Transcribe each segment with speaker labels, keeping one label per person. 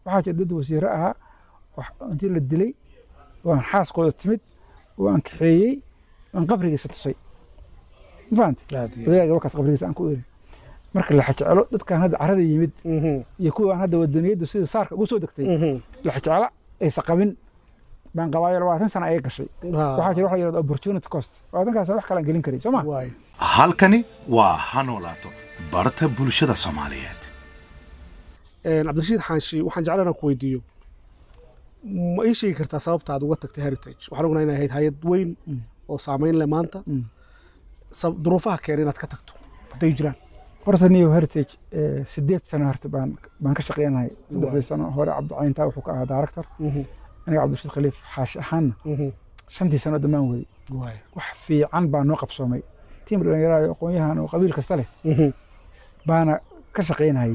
Speaker 1: waxaa jira dad wasiiro ahaa intii la dilay waan xaaskooda timid waan kaxeeyey waan qabrigiisa tusay ma fahamte odayaaga wakaas qabrigiisa aan ku eri marka la xajecelo dadkan hadda carada yimid iyo kuwaan hadda wadaniyaddu sida saarka ugu soo degtay la xajecelo aysa qabin baan qabaayo labaatan sana ayay gashay waxaa jira waxa la yidhahda opportunity cost labaatankaas wax kalaan gelin karay soo ma
Speaker 2: halkani waa ha noolaato barta bulshada soomaaliyeed
Speaker 3: cabdirashiid xaanshi waxaan jeclaan inaan ku weydiiyo ma ii sheegi kartaa sababta aad uga tagtay heritage waxaan ognahay inay ahayd hay-ad weyn oo saameyn leh maanta duruufaha keenay inaad ka tagto hadday jiraan
Speaker 1: horta new heritage sideed sano horta baan baan ka shaqeynahay saddexdii sano hore cabdicayntaa wuxuu ka ahaa director aniga cabdirashiid khaliif xaashi ahaanna shantii sano dhammaan waday wax fiican baa noo qabsoomay tiim dhalinyarada aqoon-yahan oo qabiil kasta leh baana ka shaqeynayay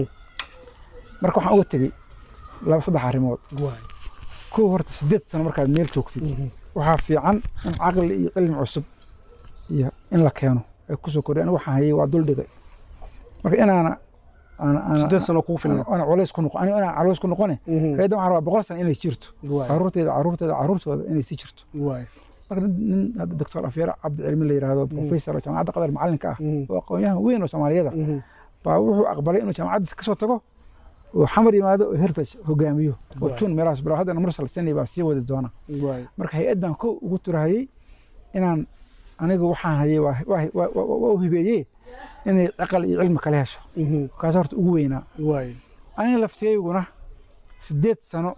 Speaker 1: marka waxaan uga tegey laba saddex arrimood kow horta sideed sano markaad meel joogtid waxaa fiican in caqli iyo cilmi cusub iyo in la keeno ay kusoo kordhay aniga waxaan hayay waa duldhigay marka inaana
Speaker 3: sideed sano kugu filan
Speaker 1: ana culays ku noqon aniga inaan culays ku noqone hayaddan waxaan rabaa boqol sano inay jirto caruurteeda caruurteeda caruurtooda inay sii jirto marka nin hadda doctor afyar cabdi cilmi la yidhaahdo professor oo jaamacadda qadar macalinka ah oo aqoon-yahan weyn oo soomaaliyada baa wuxuu aqbalay inuu jaamacaddiis kasoo tago oo xamar yimaado oo heritage hogaamiyo oo jun meelahaas bilo haddana mursal sani baa sii wadi doona marka hay-addan kow ugu turahayey inaan anigu waxaan hayay waa u hibeeyey inay aqal iyo cilmi kala hesho kaas horta ugu weynaa aniga laftigayguna sideed sano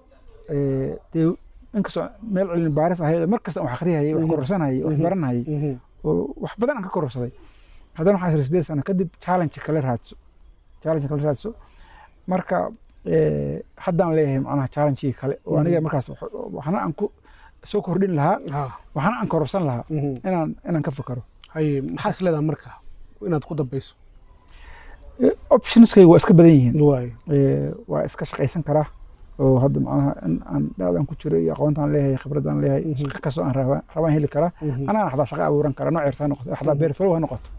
Speaker 1: dee inkastoo meel cilmi baaris ahayd mar kasta wax akhriyayay wax kororsanayay wax baranayay oo wax badan aan ka kororsaday haddana waxaan isra sideed sano kadib challenge kala raadso challenge kala raadso marka haddaan leeyahay macnaha challengekii kale oo aniga markaas waxna aan ku soo kordhin lahaa waxna aan kororsan lahaa inaan inaan ka fikaro
Speaker 3: haye maxaa is leedaha marka inaad ku dambayso
Speaker 1: optionskayga waa iska badan yihiin waa iska shaqaysan karaa oo hadda macnaha in aan dhaadan ku jiro iyo aqoontaan leeyahay khibradaan leeyahay shaqo kastoo aan rabaa rabaan heli karaa anaan xataa shaqo abuuran kara nooc yarta ha noqoto xataa beer falow ha noqoto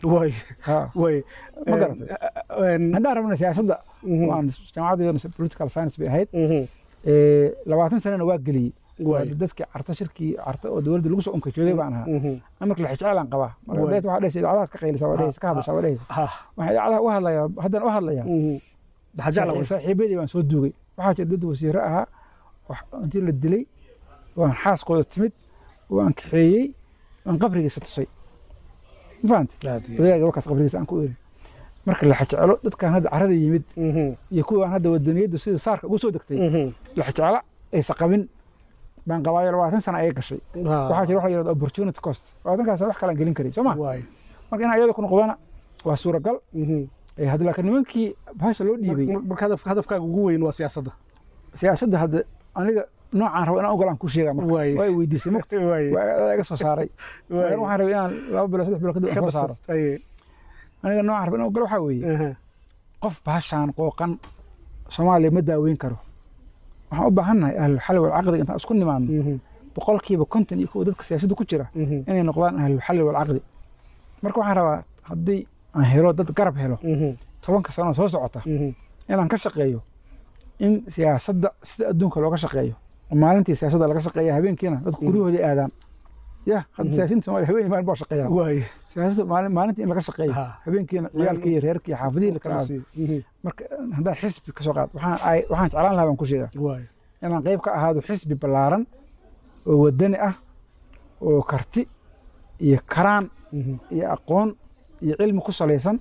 Speaker 1: ma garatay haddaan rabna siyaasadda waan jaamacadeedana political science bay ahayd labaatan sanana waa geliyey dadkii carta shirkii carta oo dowladda lagu soo unkay joogay baan ahaa amarka lexjeclaan qabaa marka dayt waxaa dhehaysa idaacadaad ka qaylisa waa dhehaysa ka hadasha waa dhehaysa waxaan idaacadaha u hadlayaa haddana u hadlayaa saaxiibadii baan soo duugay waxaa jira dad wasiiro ahaa intii la dilay waan xaaskooda timid waan kaxeeyey waan qabrigiisa tusay ma fahamte odayaaga wakaas qabrigiisa aan ku eri marka la xajecelo dadkan hadda carada yimid iyo kuwaan hadda wadaniyaddu sida saarka ugu soo degtay la xajecelo aysa qabin baan qabaayo labaatan sana ayay gashay waxaa jira waxa la yidhahda opportunity cost labaatankaas wax kalaan gelin karay soo ma marka inaa iyada ku noqdana waa suuragal hadda laakiin nimankii bahasha loo dhiibay
Speaker 3: marka hadafkaaga ugu weyn waa siyaasadda
Speaker 1: siyaasadda hadda aniga noocaan rabo inaan ogolaan ku sheega marka waa i weydiisay mugta waa iga soo saaray waxaan rabay inaan laba bilo saddex bilo kadib soo saaro aniga noocaan rabo inaan ogolo waxaa weeye qof bahashaan qooqan soomaaliya ma daaweyn karo waxaan u baahannahay ahlulxal walcaqdi intaan isku nimaadno boqolkiiba konton iyo kow dadka siyaasadda ku jira inay noqdaan ahlulxal walcaqdi marka waxaan rabaa haddii aan helo dad garab helo tobanka sano soo socota inaan ka shaqeeyo in siyaasadda sida adduunka looga shaqeeyo maalintii siyaasadda laga shaqeeya habeenkiina dadku guryahooda aadaan ya hadda siyaasiyiinta somalia habeen maalin baa shaqeeya siyaasadda maalintii in laga shaqeeyo habeenkiina ciyaalkii iyo reerkii xaafadihii lakala aado marka haddaan xisbi kasoo qaad waxaan jeclaan lahaa baan ku sheegaa inaan qayb ka ahaado xisbi ballaaran oo wadani ah oo karti iyo karaan iyo aqoon iyo cilmi ku salaysan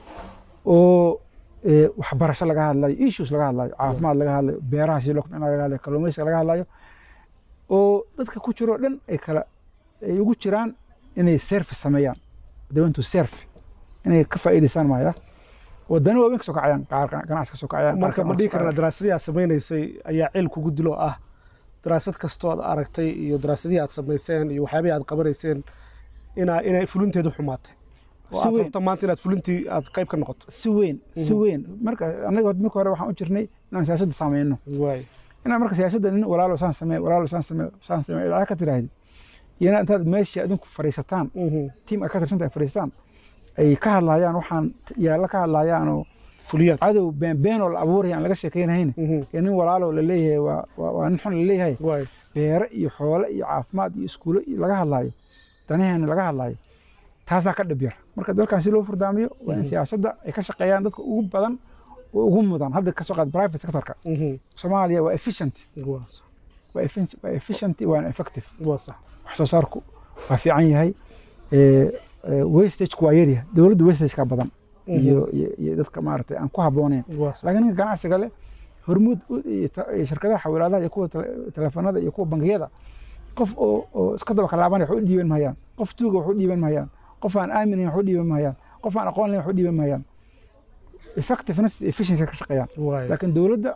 Speaker 1: oo waxbarasho laga hadlayo issues laga hadlayo caafimaad laga hadlayo beeraha si loo kobcina laga hadlayo kalluumaysiga laga hadlayo oo dadka ku jiro dhan ay kala ay ugu jiraan inay service sameeyaan they want to serve inay ka faa'iidaystaan maaya wadani waaweyn kasoo kacayaan qaar ganacsi kasoo kacayaan
Speaker 3: marka ma dhihi karnaa daraasadii aad samaynaysay ayaa cil kugu dilo ah daraasad kastoo aad aragtay iyo daraasadihii aad samayseen iyo waxyaabihii aad qabanayseen inaa inay fulinteedu xumaatay aad rabta maanta inaad fulintii aad qayb ka noqoto
Speaker 1: si weyn si weyn marka anaga marka hore waxaan u jirnay inaan siyaasadda saameyno inaan marka siyaasadda nin walaalo saan samee walaalo saan samee saan samee idacad ka tiraahdi iyo inaa intaad meeshii adinku fadhiisataan tiim ay ka tirsantahay fadhiistaan ay ka hadlaayaan waxaan yaalla ka hadlaayaan oo
Speaker 3: fuliyaan
Speaker 1: cadow beenbeenoo la abuuraya aan laga sheekeynahayne ee nin walaaloo la leeyahay waa waa nin xun la leeyahay beere iyo xoole iyo caafimaad iyo iskuulo iyo laga hadlaayo danaheena laga hadlaayo taasaa ka dhib yar marka dalkan si loo furdaamiyo waa in siyaasadda ay ka shaqeeyaan dadka ugu badan oo ugu mudan hadda kasoo qaad private sectorka soomaaliya waa efficient waa efficient waana effective wax soo saarku waa fiican yahay wastageku waa yaryahay dowladda wastageka badan iyo iyo dadka maaragtay aan ku habbooneyn laakiin ninka ganacsiga leh hormuud shirkadaha xawilaadaha iyo kuwa telefoonada iyo kuwa bangiyada qof oo oo iska daba kalaabanaya wax u dhiiban mahayaan qof tuuga wax u dhiiban mahayaan qof aan aaminayn wax u dhiiban mahayaan qof aan aqoon lahayn wax u dhiiban mahayaan effectiveness efficiency ka shaqeeyaan laakiin dowladda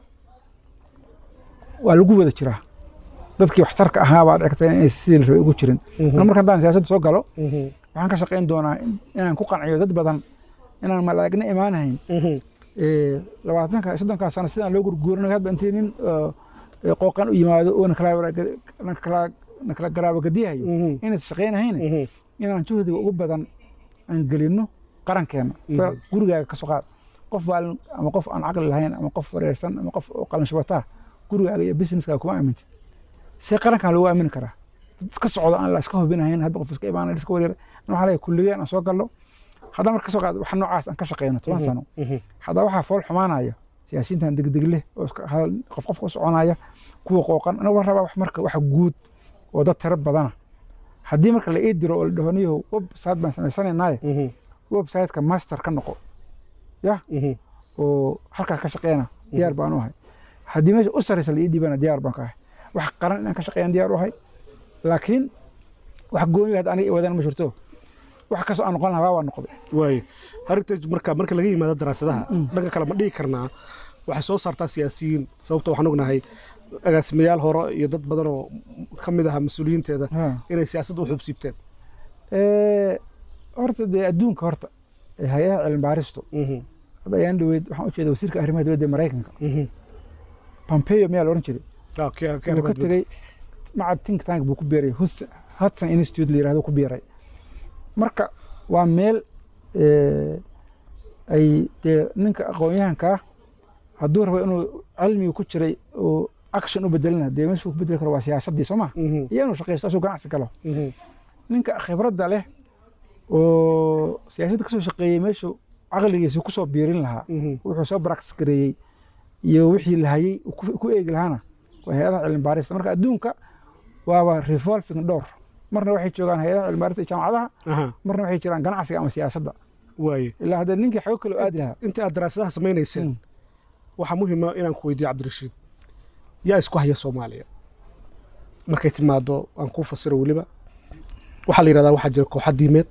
Speaker 1: waa lagu wada jiraa dadkii waxtarka ahaa baa dhigtay inay sidii la rabay ugu jirin marka haddaan siyaasadda soo galo waxaan ka shaqayn doonaa inaan ku qanciyo dad badan inaan malaagna imaanahayn labaatanka soddonkaa sano sidaan loo gurguurinayo hadba intii nin qooqan u yimaado oo nakala garaabagadiyahayo inaysa shaqaynahayn inaan juhdiga ugu badan aan gelino qarankeena gurigaaga ka soo qaad qof waalin ama qof aan caqli lahayn ama qof wareersan ama qof oo qalanshubataa gurigaaga iyo businesskaaga kuma aamintid see qarankan loogu aamini karaa iska socdo aan la iska hubinahayn hadba qof iska imaanay iska wareer waxaa leeyahay kulligeen aan soo galno haddaan marka kasoo qaado wax noocaas aan ka shaqeyno toban sano haddaa waxaa fool xumaanaya siyaasiyiintan degdeg leh oo qof qof u soconaya kuwa qooqan aniga waan rabaa wax marka wax guud oo dad tiro badana haddii marka la ii diro oo la dhaho niyo website baan samaysanaynaye websiteka master ka noqo ya oo halkaa ka shaqeyna diyaar baan u ahay haddii meesha u saraysa la ii dhiibana diyaar baan ka ahay wax qaran inaan ka shaqeeyaan diyaar u ahay laakiin wax gooni hadda aniga wadana ma jirto wax kastoo aan noqon lahaa waa noqday
Speaker 3: waayo heritage marka marka laga yimaado daraasadaha dhanka kale ma dhihi karnaa waxay soo saartaa siyaasiyiin sababta waxaan ognahay agaasimayaal hore iyo dad badan oo ka mid aha mas-uuliyiinteeda inay siyaasadda u xubsiibteen
Speaker 1: horta dee adduunka horta hay-adaha cilmi baaristu hadda ayaan dhaweyd waxaan u jeeda wasiirka arrimaha dowladda ee maraykanka pompeo miyaa la odhan jiray wuu ka tegey macad think tank buu ku beeray hudson institute la yirahdo ku beeray marka waa meel ay dee ninka aqoon-yahanka ah hadduu rabo inuu cilmiga ku jiray oo action u bedelina dee meeshuu ku bedeli karo waa siyaasaddii soo ma iyo inuu shaqaysto asuu ganacsi galo ninka khibradda leh oo siyaasadda kasoo shaqeeyey meeshuu caqligiisa kusoo biirin lahaa wuxuu soo barax gareeyey iyo wixii lahayey ku eegi lahaana waa hay-adaha cilmi baarista marka adduunka waaba revolving door marna waxay joogaan hay-adaha cilmi baarista iyo jaamacadaha marna waxay jiraan ganacsiga ama siyaasadda
Speaker 3: waaye
Speaker 1: ilaa haddee ninkii xago kale aadi lahaa
Speaker 3: inta aad daraasadaha samaynayseen waxaa muhiima inaan ku weydiiyo cabdirashiid yaa isku haya soomaaliya markay timaado aan kuu fasiro weliba waxaa la yidhahdaa waxaa jira kooxa diimeed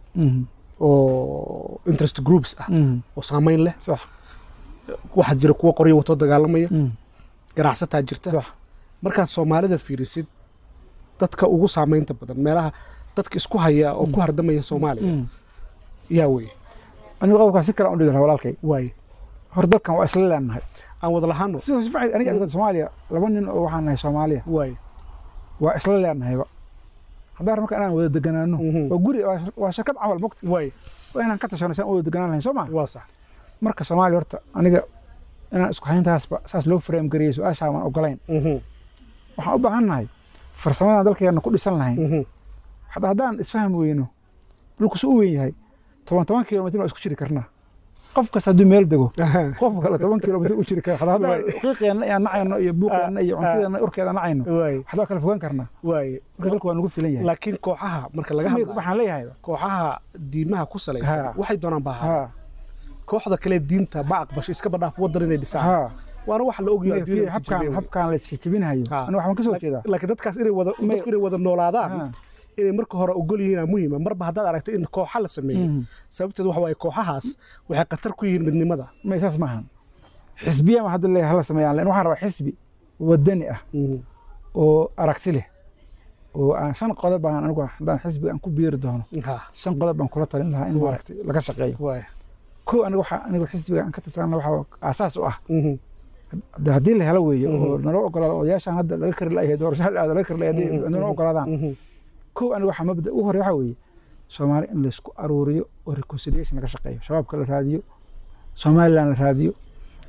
Speaker 3: oo interest groups ah oo saamayn leh
Speaker 1: sax
Speaker 3: waxaa jira kuwa qoryo watoo dagaalamaya ganacsataa jirta
Speaker 1: sax
Speaker 3: markaad soomaalida fiirisid dadka ugu saamaynta badan meelaha dadka isku haya oo ku hardamaya soomaaliya yaa weye
Speaker 1: anigu qodobkaa si kale aan u dhigi lahaa walaalkay
Speaker 3: waaye
Speaker 1: hor dalkan waa isla leenahay
Speaker 3: aan wada lahaano
Speaker 1: si si fiican aniga aniga soomaaliya laba nin oo waxaan nahay soomaaliya
Speaker 3: waaye
Speaker 1: waa isla leenahayba haddaan marka inaan wada deganaano waa guri waa shirkad camal mogta
Speaker 3: waaye
Speaker 1: waa inaan ka tashano saan u wada deganaan lahayn soo ma
Speaker 3: waa sax
Speaker 1: marka soomaaliya horta aniga inaan isku hayntaasba saas loo frame gariyey su-aashaa waan ogolayn waxaan u baahan nahay farsamadan dalkeena ku dhisan lahayn hadda haddaan isfaham weyno dhulku su u weyn yahay toban toban kilomitr baan isku jiri karnaa qof kasta hadduu meel dego qof kale toban kilomitr u jiri kara hadda qiiqeenna iyo nacayno iyo buuqeenna iyo cuntadeena urkeeda nacayno waxbaa kala fogaan karnaa
Speaker 3: waaye
Speaker 1: marka dalku waa nagu filan yahay
Speaker 3: laakiin kooxaha marka laga hadlayo
Speaker 1: waxaan leeyahay
Speaker 3: kooxaha diimaha ku salaysan
Speaker 1: Ha.
Speaker 3: waxay doonaan baa ahaa
Speaker 1: ha
Speaker 3: kooxda kale diinta ma aqbasho iskaba dhaaf wadan inay dhisaan
Speaker 1: ha
Speaker 3: waana wax la ogyahay adduunyada
Speaker 1: habkaan
Speaker 3: tijaabiyay wey.
Speaker 1: habkaan la jijibinayo
Speaker 3: Ha.
Speaker 1: aniga waxaan ka soo jeedaa
Speaker 3: laakiin dadkaas inay wada
Speaker 1: May-
Speaker 3: dadku inay wada noolaadaan
Speaker 1: Ha.
Speaker 3: inay marka hore ogol yihiin muhiima marba haddaad aragto in kooxa la sameeyo
Speaker 1: Mhm.
Speaker 3: sababteed waxa waaye kooxahaas waxay khatar ku yihiin midnimada
Speaker 1: may saas maahan xisbiya ma hadda leeyahay hala sameeyaan lan waxaan rabaa xisbi wadani ah oo aragti leh oo aan shan qodob baan anigu haddaan xisbiga aan ku biiri doono
Speaker 3: ha
Speaker 1: shan qodob baan kula talin lahaa in
Speaker 3: Waay.
Speaker 1: maaragtay laga shaqeeyo
Speaker 3: waay
Speaker 1: kow aniga waxaa anigu xisbiga aan ka tirsanna waxaa aasaas u ah
Speaker 3: Mhm.
Speaker 1: hadda haddii la helo weeye
Speaker 3: Mhm.
Speaker 1: oo naloo ogolaado odayaashaan hadda laga kari la'yahay doorasho hal aada laga kari la'yahay
Speaker 3: Mhm.
Speaker 1: haddii naloo ogolaadaan
Speaker 3: Mhm.
Speaker 1: kow aniga waxaa mabda ugu horreya waxaa weeye soomaali in laysku aruuriyo oo reconciliation laga shaqeeyo shabaabka la raadiyo somaliland la raadiyo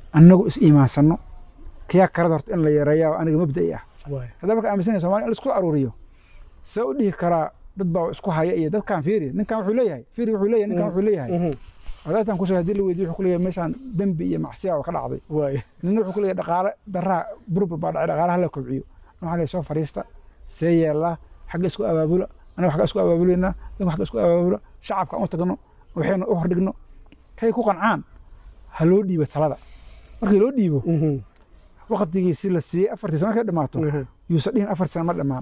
Speaker 1: annagu is iimaansanno kiyaa karada horta in la yareeyaa aniga mabda'i ah
Speaker 3: waay
Speaker 1: haddii marka aaminsanaya somalia in laisku aruuriyo see u dhihi karaa dad baa isku haya iyo dadkan fiiri ninkan wuxuu leeyahay fiiri wuxuu leeyahay ninkan wuxuu leeyahay
Speaker 3: Mhm.
Speaker 1: wadaadtan kusoo haddii la weydiyo wuxuu ku leeyahay meeshaan dembi iyo macsiya oo ka dhacday
Speaker 3: waay
Speaker 1: nina wuxuu ku leeyahay dhaqaale daraa burbur baa dhacay dhaqaalaha la kobciyo waxaa leeyahay soo fariista see yeelaa xagga isku abaabula anaga xagga isku abaabuleynaa dadku xagga isku abaabula shacabka aan u tagno waxayna u hordhigno kay ku qancaan ha loo dhiibo talada markii loo dhiibo
Speaker 3: Mhm.
Speaker 1: waqtigiisi la siiyey afartii sano markay dhammaato
Speaker 3: Mhm.
Speaker 1: yuusa dhihin afar sano ma dhammaan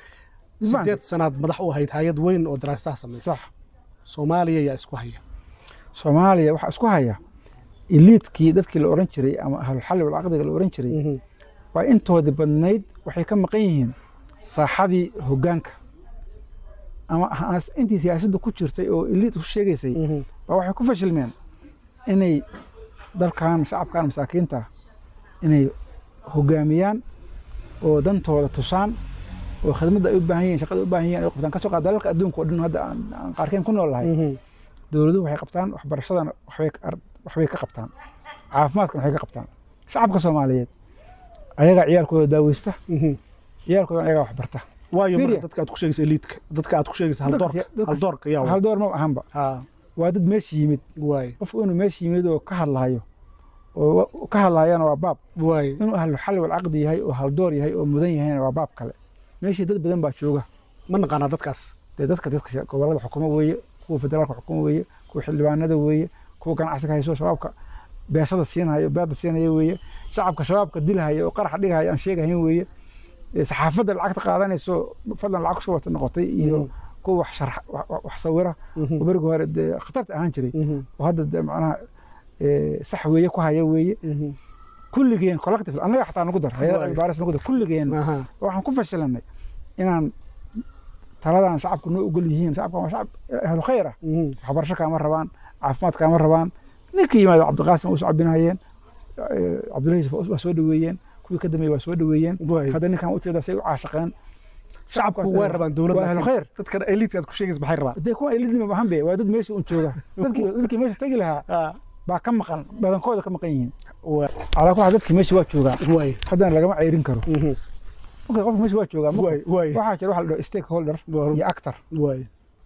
Speaker 3: sideed sanaad madax u ahayd hay-ad weyn oo daraasaha samaysa
Speaker 1: sax
Speaker 3: soomaaliya yaa isku haya
Speaker 1: soomaaliya waxaa isku haya iliidkii dadkii la oran jiray ama ahlulxalli walcaqdiga la oran jiray
Speaker 3: Mhm.
Speaker 1: waa intoodii badnayd waxay ka maqan yihiin saaxadii hoggaanka ama ha- intii siyaasadda ku jirtay oo iliid ku sheegaysay
Speaker 3: Mhm.
Speaker 1: baa waxay ku fashilmeen inay dalkan shacabkan masaakiinta ah inay hoggaamiyaan oo dantooda tusaan oo khidmadda ay u baahan yihiin shaqada ay u baahan yihiin ay qabtaan kasoo qaad dalalka adduunka oo dhan hadda aan aan qaarkeen ku nool lahay
Speaker 3: Mhm.
Speaker 1: dowladuhu waxay qabtaan waxbarashadana waxbay ka- ar- waxbay ka qabtaan caafimaadkana waxay ka qabtaan shacabka soomaaliyeed ayagaa ciyaalkooda daaweysta
Speaker 3: Mhm.
Speaker 1: ciyaalkooda ayagaa waxbarta
Speaker 3: waayo marka
Speaker 1: Fiiriya.
Speaker 3: dadka aad ku sheegaysa eliidka dadka aad ku sheegaysa haldoorka
Speaker 1: Dadka- dadka-
Speaker 3: haldoorka yaa
Speaker 1: hal door ma ahanba
Speaker 3: ha
Speaker 1: waa dad meesha yimid
Speaker 3: waay
Speaker 1: qofku inuu meesha yimid oo ka hadlaayo oo wa- ka hadlaayana waa baab
Speaker 3: waay
Speaker 1: inuu ahlu xalli walcaqdi yahay oo haldoor yahay oo mudan yahayna waa baab kale meeshii dad badan baa jooga
Speaker 3: ma naqaanaa dadkaas
Speaker 1: dee dadka dadka gobolada xukumo weeye kuwa federaalka xukumo weeye kuwa xildhibaanada weeye kuwa ganacsiga hayso shabaabka beesada siinhayo beerda siinaya weeye shacabka shabaabka dilhaya oo qaraxa dhigahaya aan sheegahayn weeye ee saxaafadda lacagta qaadanayso fadlan lacag kusoo wata noqotay iyo
Speaker 3: Mhm.
Speaker 1: kuwa wax sharx wax- wax- wax sawira
Speaker 3: Mhm.
Speaker 1: oo berigi hore dee khatarta ahaan jiray
Speaker 3: Mhm.
Speaker 1: oo hadda dee macnaha ee, sax weeye ku haya weeye
Speaker 3: Mhm.
Speaker 1: kulligeen collective annaga xataa nagu dar hayada
Speaker 3: Waay.
Speaker 1: baaris nagu dar kulligeen
Speaker 3: aha
Speaker 1: waxaan ku fashilanay inaan taladan shacabku noo ogol yihiin shacabkan waa shacab ahlu khayr ah
Speaker 3: Mhm.
Speaker 1: waxbarasho kaama rabaan caafimaad kaama rabaan ninkii yimaado cabdiqaasim waa usoo cabinayeen cabdullahi yusuf waa soo dhaweeyeen kuwii ka dambeeyey waa soo dhaweeyeen
Speaker 3: waay
Speaker 1: hadda ninkan ujeeda say u caashaqeen
Speaker 3: shacabku way rabaan dowladda
Speaker 1: waa ahlu khayr
Speaker 3: dadkan eliidka aad ku sheegaysa maxay rabaan
Speaker 1: dee kuwa ilidnima maahan be waa dad meesha un jooga dadkii dadkii meesha tegi lahaa
Speaker 3: Ah,
Speaker 1: baa ka maqan badankooda ka maqan yihiin
Speaker 3: waay
Speaker 1: calaa kulli xaal dadkii meesha waa joogaa
Speaker 3: waay
Speaker 1: haddana lagama ceyrin karo
Speaker 3: Mhm.
Speaker 1: marka qofka meesha waa joogaa marka
Speaker 3: waay waay
Speaker 1: waxaa jira waxa la dhaho stakeholder
Speaker 3: Waa-
Speaker 1: iyo actor
Speaker 3: waay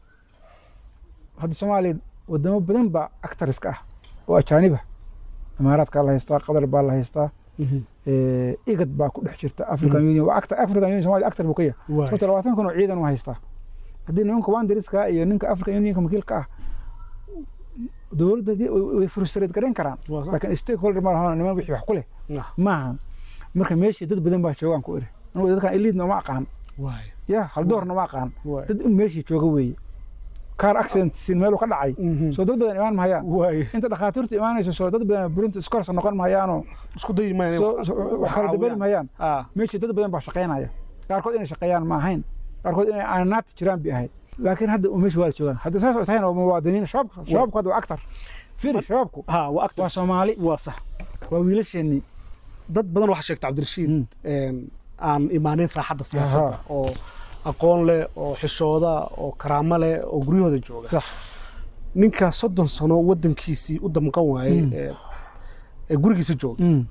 Speaker 1: hadda soomaaliya wadamo badan baa actariska ah oo ajaaniba imaaraadkaa la haystaa qatar baa la haystaa
Speaker 3: Mhm.
Speaker 1: eh, igad baa ku dhex jirta african union waa actor african union somalia actor buu ka yahay
Speaker 3: waay
Speaker 1: sababto labaatan kun oo ciidan u haystaa haddii nimanka wandariska iyo ninka african unionka wakiilka ah dowladda haddii way- way frustrate garayn karaan
Speaker 3: Waa sax.
Speaker 1: laakiin stakeholder ma lahan niman wixii wax ku leh
Speaker 3: Ah,
Speaker 1: maaha marka meeshii dad badan baa joogaan ku iri anigu dadkan eliidna uma aqaan
Speaker 3: waay
Speaker 1: ya haldoorna uma aqaan
Speaker 3: waay
Speaker 1: dad in meeshii jooga weeye car accident sin meeluu ka dhacay
Speaker 3: Mhm.
Speaker 1: soo dad badan imaan mahayaan
Speaker 3: waay
Speaker 1: inta dhakhaatiirtu imaanayso soo dad badan burinta iskorsa noqon mahayaanoo
Speaker 3: isku dayi mayna
Speaker 1: soo- soo- wax kala dabali mahayaan
Speaker 3: ah
Speaker 1: meeshii dad badan baa shaqaynaya qaarkood inay shaqeeyaan ma ahayn qaarkood inay aananaad jiraan bay ahayd laakiin hadda u meesha waa la joogaan hadda saas oo tahayna waa muwaadiniin shabaabka shabaabku hadda waa actar firi shabaabku
Speaker 3: ha waa actor
Speaker 1: waa soomaali
Speaker 3: waa sax
Speaker 1: waa wiilasheennii
Speaker 3: dad badan waxaa sheegta cabdirashiid
Speaker 1: Mm.
Speaker 3: een, aan imaanin saaxadda siyaasadda oo aqoon leh oo xishooda oo karaamo leh oo guryahooda jooga
Speaker 1: sax
Speaker 3: ninka soddon sano waddankiisii u damqan waayey
Speaker 1: Mm.
Speaker 3: ee- ee gurigiisa jooga
Speaker 1: Mm.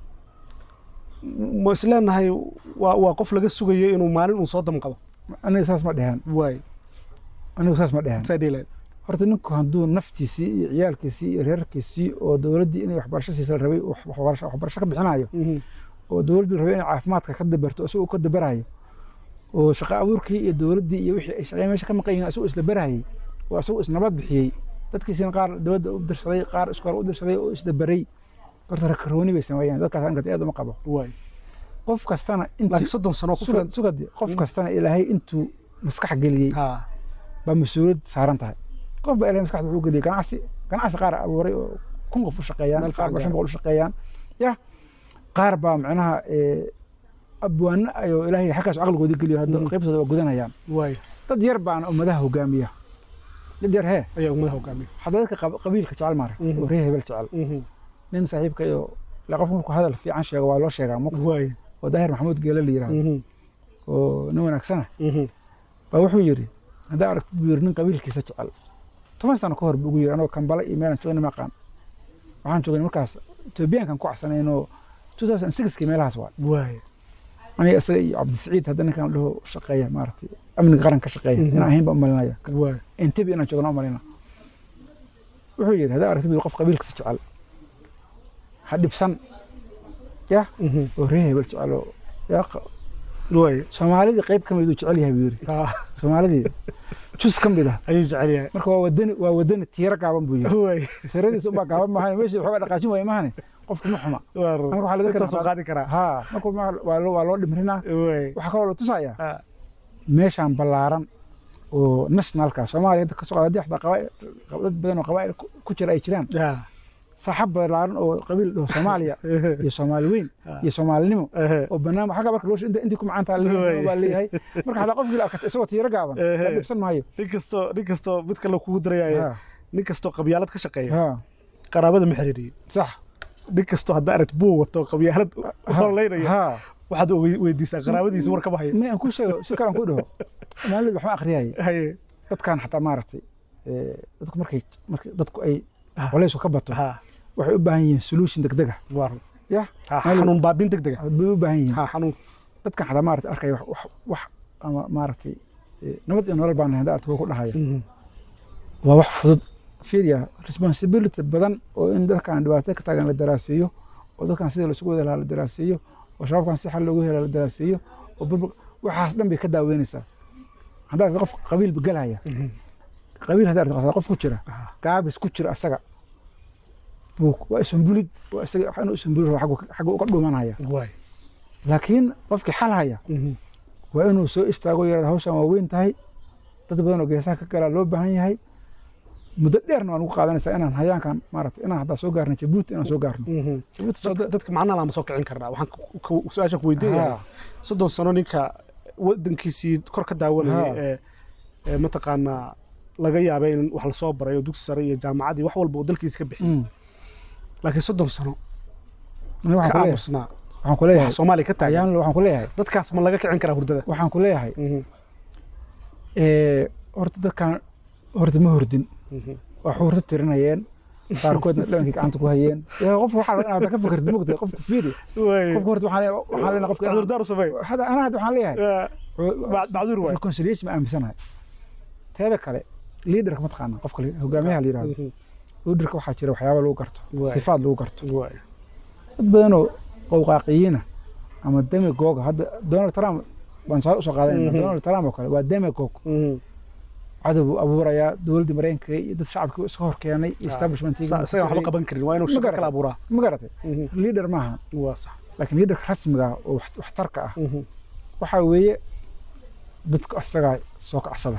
Speaker 3: ma isleenahay waa waa qof laga sugayo inuu maalin uu soo damqado
Speaker 1: aniga saas ma dheheen
Speaker 3: waay
Speaker 1: anigu saas ma dheheen
Speaker 3: saa dhiilayd
Speaker 1: horta ninku hadduu naftiisii iyo ciyaalkiisii iyo reerkiisii oo dowladdii inay waxbarasho siisa la rabay uu wax- waxbarasho waxbarasho ka bixinayo oo dowladdii rabay inay caafimaadka ka dabarto isagoo ka dabarayo oo shaqo abuurkii iyo dowladdii iyo wixii ay shaqeyn meesha ka maqan yihiin isagoo isla barayay oo isagoo isnabad bixiyey dadkiisina qaar dowladda u dirsaday qaar iskoor u dirsaday oo isdabaray horta rakarooni bay sameeyeen dadkaas aniga aad uma qabo
Speaker 3: waay
Speaker 1: qof kastana
Speaker 3: laakiin
Speaker 1: intii
Speaker 3: soddon sano ku
Speaker 1: sugad
Speaker 3: filan
Speaker 1: sugadi qof kastana ilaahay intuu maskax geliyey
Speaker 3: ha
Speaker 1: baa mas-uuliyad saaran tahay qof baa ilahay maskaxda wuxuu geliyey ganacsi ganacsi qaar abuuray oo kun qof u shaqeeyaan
Speaker 3: Meel
Speaker 1: qaar baa
Speaker 3: fiican
Speaker 1: shan boqol u shaqeeyaan ya qaar baa macnaha eh, abwaano ayoo ilaahay xaggaas caqligoodii geliyo hadda
Speaker 3: Mhm.
Speaker 1: qaybtooda waa gudanayaan
Speaker 3: waay
Speaker 1: dad yar baana ummadaha hogaamiya dad yar hee
Speaker 3: ayaa ummadaha hogaamiya
Speaker 1: hadda dadka qab- qabiilka jecel maara
Speaker 3: Mhm.
Speaker 1: oo reer hebel jecel
Speaker 3: Mhm.
Speaker 1: nin saaxiibka iyo la qof markuu hadal fiican sheego waa loo sheegaa muqta
Speaker 3: waay
Speaker 1: oo daahir maxamuud geele la yidhahdo
Speaker 3: Mhm.
Speaker 1: oo nin wanaagsana
Speaker 3: Mhm.
Speaker 1: baa wuxuu yidhi haddaa aragtid buu yidhi nin qabiilkiisa jecel toban sano ka hor buu ugu yidhi anoo kambale iyo meelan joogna maqaan waxaan joognay markaas etoobiyaankan ku csanayno 2006 meelahaas waa
Speaker 3: waay
Speaker 1: aniga isaga iyo cabdisiciid hadda ninkan dhaho shaqeeya maaragtay amniga qaranka ka shaqeeya inaan ahayn baan umalinaya
Speaker 3: waay
Speaker 1: intebi inaan joogna umalina wuxuu yidhi haddaa aragtid qof qabiilkasa jecel ha dhibsan ya oo ree hebel jecel oo yaa
Speaker 3: waay
Speaker 1: soomaalidii qayb ka mid uu jecel yahay buu yidhi soomaalidii jus ka mid ah
Speaker 3: ayuu jecel yahay
Speaker 1: marka waa wadani waa wadani tiiro gaaban buu yidhi
Speaker 3: waay
Speaker 1: tiradiisa unbaa gaaban maahan meeshii waxoogaa dhaqaajin waaya maahane qofku ma xuma marka waxaa laga
Speaker 3: intaasoo qaadi karaa
Speaker 1: ha marka waa loo waa loo dhimrinaa
Speaker 3: waay
Speaker 1: waxaa kaloo la tusayaa
Speaker 3: Ah,
Speaker 1: meeshaan ballaaran oo nationalka soomaaliya inta kasoo qaada haddii xataa qabaa'il dad badan oo qabaa'il ku- ku jira ay jiraan
Speaker 3: ah,
Speaker 1: saaxab ballaaran oo qabiil dhaho soomaaliya iyo soomaali weyn
Speaker 3: Ah.
Speaker 1: iyo soomaalinimo
Speaker 3: eh,
Speaker 1: oo banaanba xagga marka loo inta intii ku macaantaa
Speaker 3: Wey.
Speaker 1: baa leeyahay marka hadaa qofkii la arkata isagoo tiiro gaaban
Speaker 3: Eh.
Speaker 1: la dhibsan maayo
Speaker 3: nin kastoo nin kastoo mid kale kugu daraya
Speaker 1: Ha,
Speaker 3: nin kastoo qabyaalad ka shaqeeya
Speaker 1: ha,
Speaker 3: qaraabada ma xiriiriyo
Speaker 1: sax
Speaker 3: nin kastoo hadda aragt buu wato qabyaalad
Speaker 1: Ha,
Speaker 3: horleynaya
Speaker 1: ha.
Speaker 3: waxaad wey- weydiisaa qaraabadiisa war kama hayo
Speaker 1: ma aan ku sheego si kalan ku dhaho maalidu waxma akhriyayay
Speaker 3: haye
Speaker 1: dadkan xataa maaragtay eh, dadku markay markay dadku ay
Speaker 3: Ah.
Speaker 1: colaysku ka bato
Speaker 3: ha
Speaker 1: waxay u baahan yihiin solution degdeg ah
Speaker 3: war
Speaker 1: ya
Speaker 3: ha
Speaker 1: Meel-
Speaker 3: xanuun baabin degdega
Speaker 1: bay u baahan yihiin
Speaker 3: ha xanuun
Speaker 1: dadkan xataa maaragtay arkaya wax wax wax ama maaragtay eh, nabad iyo nolol baan nahay hadda artigo ku dhahaya
Speaker 3: Mhm.
Speaker 1: waa wax fudud fiiriya responsibility badan oo in dadkan dhibaato ka taagan la daraaseeyo oo dadkan sida laisugu wada lahaa la daraaseeyo oo shabaabkan si xal loogu hela la daraaseeyo oo burbur waxaas dhan bay ka daaweynaysaa haddaad aragto qof qabiil galaya
Speaker 3: Mhm.
Speaker 1: qabiil haddaad aragto qof ku jira
Speaker 3: Ah.
Speaker 1: gaabis ku jira asaga buu waa isumbulid waa isaga wax inuu isumbulid rabo xaggu- xaggu uga dhumanaya
Speaker 3: waay
Speaker 1: laakiin qofkii xal haya
Speaker 3: Mhm.
Speaker 1: waa inuu soo istaago yaraada hawshan waa weyn tahay dad badan oo geesaha ka galaa loo baahan yahay muddo dheerna waa nagu qaadanaysaa inaan hayaankan maaragtay inaan haddaa soo gaarno jabuuti inaan soo gaarno
Speaker 3: Mhm.
Speaker 1: jabuuti soo
Speaker 3: Dadka- dadka macnaha lama soo kicin karnaa waxaan ku- ku- su-aashan ku weydiinaya
Speaker 1: Ha,
Speaker 3: soddon sano ninka wadankiisii kor ka daawanayay
Speaker 1: Ha.
Speaker 3: ee ee mataqaanaa laga yaabay in wax lasoo baray oo dugsi sare iyo jaamacadii wax walba oo dalkiisa ka bixiyay
Speaker 1: mm.
Speaker 3: laakiin soddon sano
Speaker 1: Aniga waxaan
Speaker 3: ka
Speaker 1: ku leeyahay-
Speaker 3: aamusnaa
Speaker 1: waxaan ku leeyahay
Speaker 3: wax soomaaliya ka taagan
Speaker 1: ayaan waxaan ku leeyahay
Speaker 3: dadkaas ma laga kicin karaa hurdada
Speaker 1: waxaan ku leeyahay
Speaker 3: Mhm.
Speaker 1: eh, horta dadkan horta ma hordin
Speaker 3: Mhm.
Speaker 1: waa xuurta tirinayeen qaarkoodna dhalankii gacanta ku hayeen yaa qof waxaa rabaa inaad ka fikirtid mugtay qofka fiiri
Speaker 3: Waay.
Speaker 1: qofka horta waxaan leeyahay- waxaan leenahay qofka
Speaker 3: cudurdaar u sameey
Speaker 1: hada anaa hadda waxaan leeyahay
Speaker 3: Ah, Bac- bacdur waay
Speaker 1: reconciliation ma aaminsanahay teeda kale leaderka ma taqaana qofka la- hogaamiyaha la yidhahdo
Speaker 3: Mhm.
Speaker 1: leaderka waxaa jira waxyaaba lagu garto
Speaker 3: Waay.
Speaker 1: sifaad lagu garto
Speaker 3: waay
Speaker 1: dad badanoo qowqaaqiyiina ama demagooga hadda donald trump baan saa usoo qaadanayna
Speaker 3: Mhm.
Speaker 1: donald trump oo kale waa demagog
Speaker 3: Mhm.
Speaker 1: cadow buu abuurayaa dowladdii maraykanka iyo dad shacabkii iska hor keenay establishmentkii
Speaker 3: Sa- isagaan waxba qaban karin waa inuu
Speaker 1: Ma
Speaker 3: shaqo
Speaker 1: garan.
Speaker 3: kala abuuraa
Speaker 1: ma garatay
Speaker 3: Mhm.
Speaker 1: leader maaha
Speaker 3: waa sax
Speaker 1: laakiin leaderka rasmiga ah oo wax- waxtarka ah
Speaker 3: Mhm.
Speaker 1: waxaa weeye dadka isagaa soo kacsada